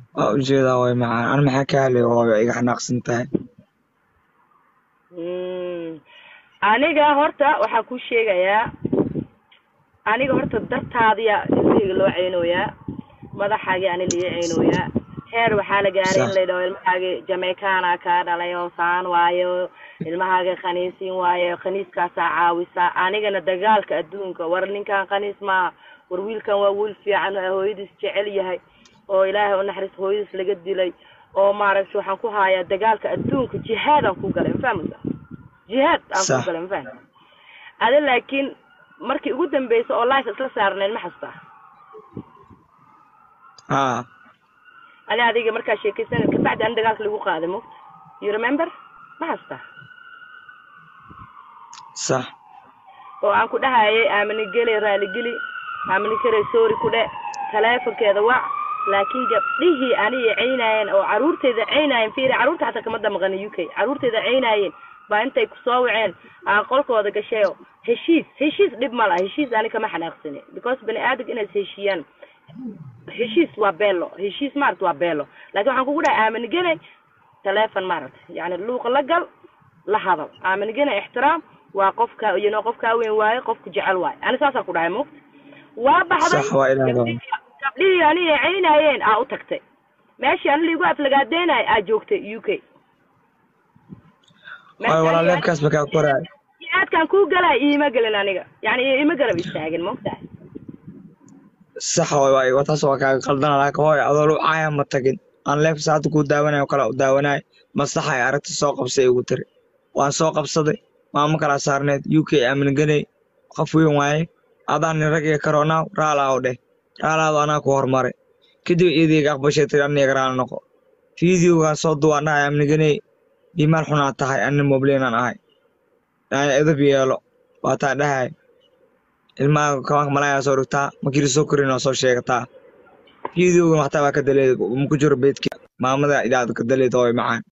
waa ujeedaa way macaan an maxaa ka hadlay hooyo iga xanaaqsan tahay Mm. aniga horta waxaan ku sheegayaa aniga horta dartaadiya ilmahayga loo ceynooyaa madaxaagi ani liga ceynooyaa heer waxaa la gaaray in Sax. la yidhaho ilmahaagi jamaicaana kaa dhalay oo saan waayo ilmahaagi khaniisiin waayo khaniiskaasaa caawisa anigana dagaalka adduunka war ninkan khaniis maaha war wiilkan waa wiil fiican oo hooyadiis jecel yahay oo ilaahay u naxariis hooyadiis laga dilay oo maaragta waxaan ku hayaa dagaalka adduunka jihaadaan ku galay mafahmaysa jihaad aan ku Sax. galay mafahmi ada laakiin markii ugu dambeysa oo life isla saarnayn ma xasuustaa haa ani adiga markaa sheekaysan kabacdi ani dagaalka lagu qaaday mogta you remember ma xasuustaa sax oo aan ku dhahayay aamini gele raaligeli aamini kare sorry ku dhe taleefonkeeda wac laakiin gabdhihii aniga ceynaayeen oo caruurteyda ceynaayeen fiiri caruurta xataa kama damaqana u k caruurteyda ceynaayeen baa intay kusoo waceen aan qolkooda gashayo heshiis heshiis dhib ma laha heshiis ani kama xanaaqsani because bani aadamka inays heshiiyaan heshiis waa beelo heshiis maaragta waa beelo laakiin waxaan kugu dhahay aamini gele taleefon maaragta yani luuqa la gal la hadal aamini gele ixtiraam waa qofka you know qofkaa weyn waaye qofku jecel waaye ani saasaan ku dhahay mogta waa baxday sax waa ilaahay gabdhihii gabdhihii aniga ceynaayeen aa u tagtay meeshii ani liigu aflagaadeenay aa joogtay u k hooyo walaaleebkaas ba kaa koraay aadkaan kuu galay iima gelin aniga yani iima garab istaagin mogtahay sax hooyo waa iga taas waa kaaga qaldana laakiin hooyo adoo lu caaya ma tagin aan leebka saacada kuu daawanayo kale u daawanaay maslaxa ay aragti soo qabsay igu tiri waan soo qabsaday maamo kalaa saarneed u k aaminganay qof weyn waaye adaan nin rag iyo karoonaaw raalaaw dheh raalaado anaa ku hormaray kadib iidayga aqbashay tiri aniga raali noqo fiideogaan soo duwaan dhahay aaminganay iimaal xunaa tahay anin mobleenaan ahay aan edab yeelo waataa dhahay ilmaha kabanka malayaa soo dhigtaa markii lasoo korin waa soo sheegataa fiideogan waxtaa waa ka daleed ma ku jiro beedki maamada idaad ka daleed hooyo macaan